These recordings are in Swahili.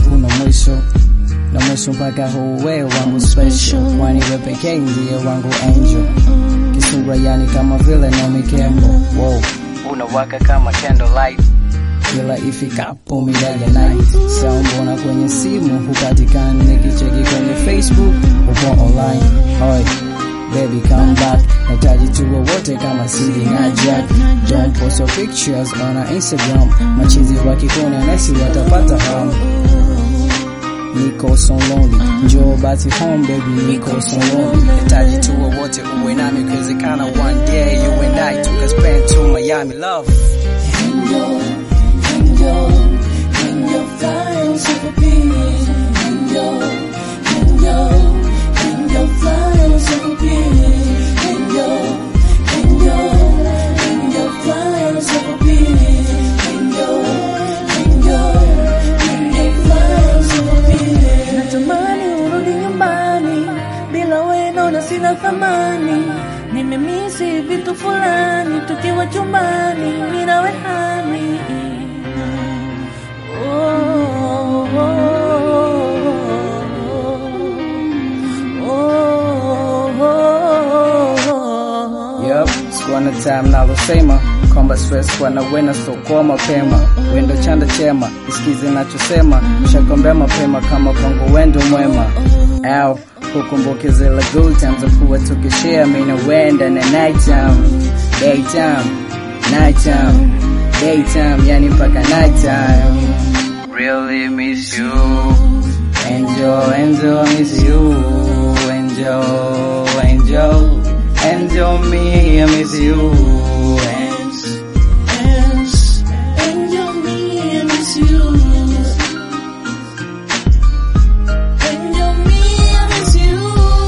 hakuna mwisho na mwisho mpaka huu wewe wangu special, kwani wewe pekee ndiye wangu angel, kisura yani kama vile Naomi Campbell. Wow, unawaka kama candlelight kila ifikapo mida ya night. Saa mbona kwenye simu hupatikani, nikicheki kwenye Facebook upo online. Hoi baby come back, nahitaji tuwe wote kama Sidi na Jack. Don't post your pictures on our Instagram, machizi wakikuona nasi watapata hamu. Niko so lonely, njoo basi home baby, niko so lonely. Nahitaji tuwe wote uwe nami, ikiwezekana one day you and I tuka spend to Miami love. Natamani urudi nyumbani, bila wewe naona sina thamani. Nimemisi vitu fulani, tukiwa chumbani, mimi nawe hani. Oh, oh, oh, oh, oh. Yup, sikuwa na time nalosema kwamba stress kuwa na wena so kwa mapema wendo chanda chema isikize nachosema shakombea mapema kama kwangu wendo mwema au hukumbuke zile good times za kuwa tukishare mimi na wenda na night time daytime night time daytime yani mpaka night time really miss you Angel, angel, miss you. Angel, angel, angel, me, I miss you. Ans, ans, Angel, me, I miss you. Angel, me, I miss you.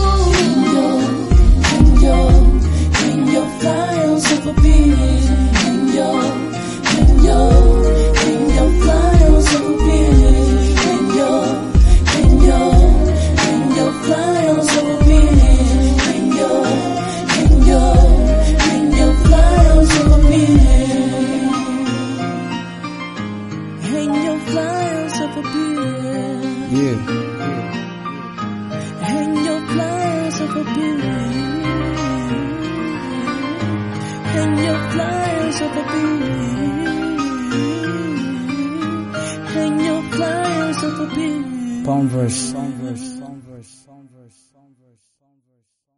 Angel, angel, angel, fly on super beat. Angel, angel, angel, fly on super beat. Angel, angel, angel, fly on super beat. Angel, angel, angel, fly on super beat. Angel, fly on super beat. Yeah. Hang your flyers up a beat. Hang your flyers up a beat. Hang your flyers up a beat. Converse.